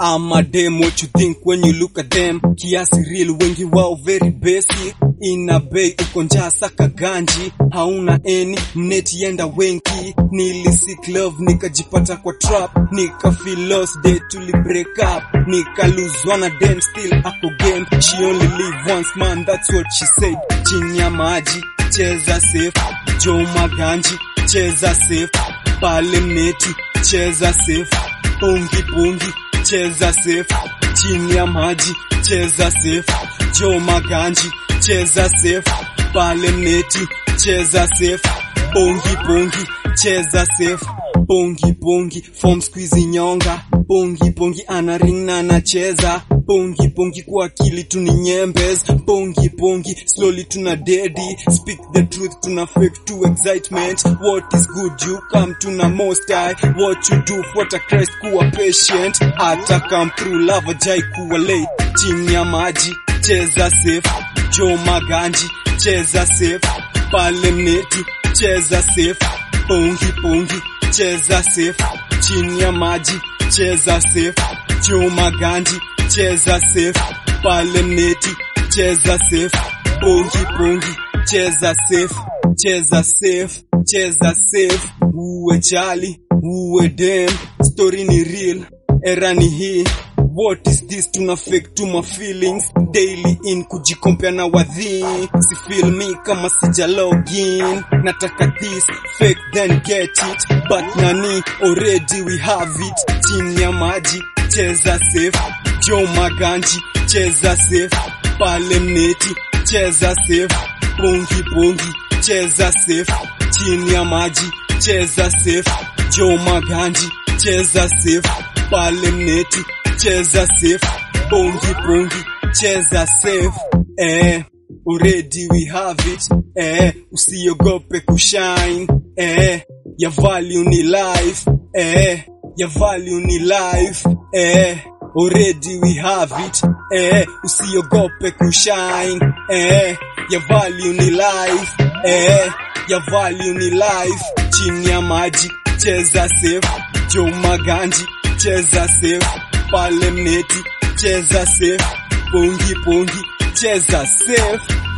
I'm a dem, what you think when you look at them? Kiasi real, wengi wao very basic. Ina bei uko njaa saka ganji, hauna eni mneti yenda wenki. Nilisik love nikajipata kwa trap, nika feel lost day tuli break up, nika lose one of them still ako game. She only live once man, that's what she said. Chini ya maji cheza safe, Joe Maganji cheza safe, pale mneti cheza safe, pungi pungi cheza safe, chini ya maji cheza safe, Joe Maganji cheza safe, pale mneti cheza safe, pungi pungi cheza safe, pungi pungi form squeeze nyonga, pungi pungi ana ring na anacheza Pongi pongi kwa akili tuni nyembes Pongi pongi slowly tuna dedi Speak the truth tuna fake to excitement What is good you come tuna most high What you do for the Christ kuwa patient Ata come through love jai kuwa late Chini ya maji cheza safe Joe Maganji cheza safe Pale mneti cheza safe Pongi pongi cheza safe Chini ya maji cheza safe Joe Maganji cheza safe pale mneti cheza safe pongi pongi cheza safe cheza safe cheza safe uwe chali uwe dem story ni real era ni hii What is this tuna fake to my feelings daily in kujikompea na wadhi si feel me kama sija login nataka this fake then get it but nani already we have it chini ya maji cheza safe Joe Maganji cheza safe pale mneti cheza safe pongi pongi cheza safe chini ya maji cheza safe Joe Maganji cheza safe pale mneti cheza safe pongi pongi cheza safe eh already we have it eh usiogope kushine eh ya value ni life eh ya value ni life eh already we have it eh usiogope kushine eh ya value ni life eh ya value ni life chini ya maji cheza safe Joe Maganji cheza safe pale mneti cheza safe pongi pongi cheza safe